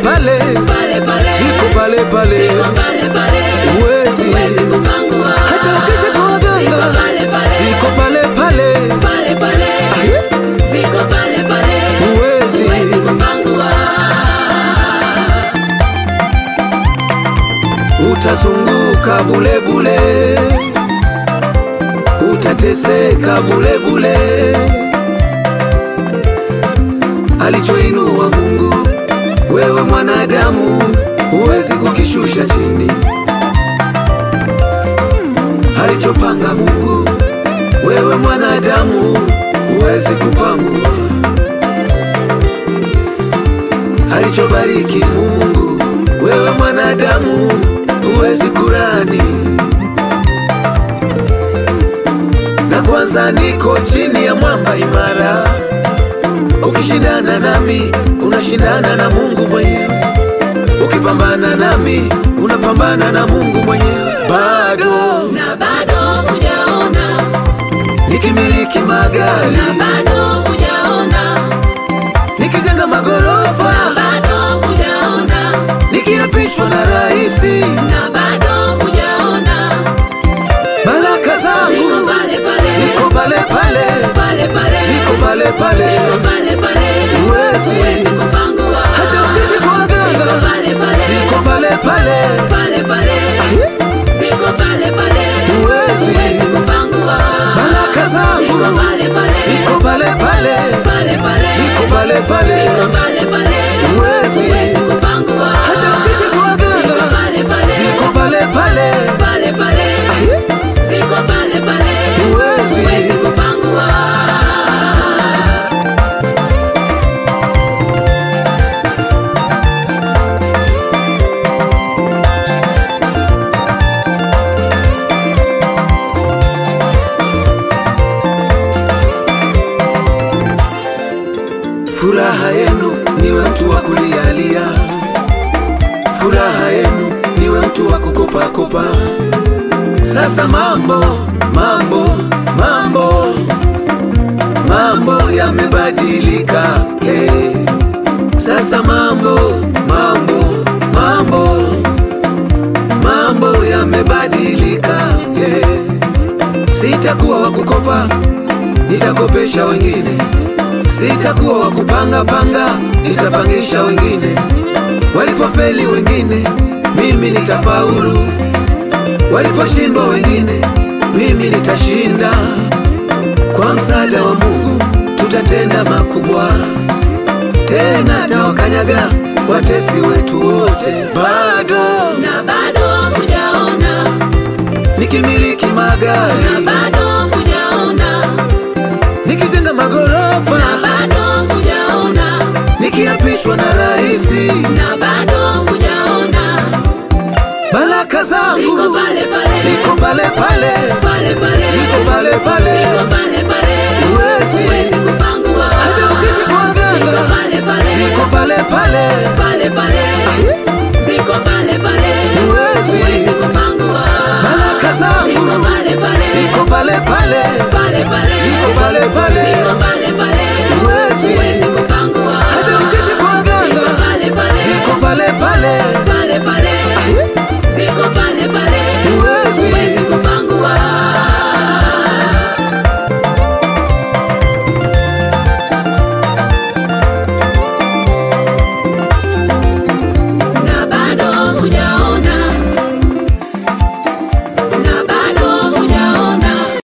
pale pale pale, ziko pale pale ziko pale pale, uwezi huwezi kupangua. hata ukesha kwa Ziko waganga pale pale, ziko pale pale pale pale, Aye. ziko pale pale, Huwezi. huwezi kupangua. utazunguka bule bule utateseka bule bule alichoinua Mungu wewe mwanadamu huwezi kukishusha chini alichopanga Mungu wewe mwanadamu huwezi kupangua alichobariki Mungu wewe mwanadamu huwezi kurani. Na kwanza niko chini ya mwamba imara, ukishindana nami unashindana na Mungu mwenyewe, ukipambana nami unapambana na Mungu mwenyewe. Bado Na bado hujaona, nikimiliki magari, na bado hujaona, nikijenga magorofa, na bado hujaona, nikiapishwa na raisi, na bado hujaona, baraka ziko zangu pale pale, ziko pale pale, pale pale, ziko pale pale, ziko pale pale, Huwezi. huwezi kupangua. hata ukesha kwa Ziko waganga pale pale, ziko pale pale, pale pale, Aye. ziko pale pale, Huwezi. huwezi kupangua. baraka zangu Ziko pale pale, ziko pale pale, pale pale, ziko pale pale, ziko pale pale, Huwezi. huwezi kupangua. hata ukesha kwa Ziko waganga pale pale, ziko pale pale, pale pale, Aye. ziko pale pale, Huwezi. huwezi kupangua. furaha yenu niwe mtu wa kulialia, furaha yenu niwe mtu wa kukopakopa. Sasa mambo mambo mambo mambo yamebadilika, hey. Sasa mambo mambo mambo mambo yamebadilika, hey. Sitakuwa wa kukopa, nitakopesha wengine. Sitakuwa wa kupanga panga, nitapangisha wengine. Walipofeli wengine, mimi nitafaulu. Waliposhindwa wengine, mimi nitashinda. Kwa msaada wa Mungu tutatenda makubwa, tena atawakanyaga watesi wetu wote. Bado Na bado hujaona, nikimiliki magari, na bado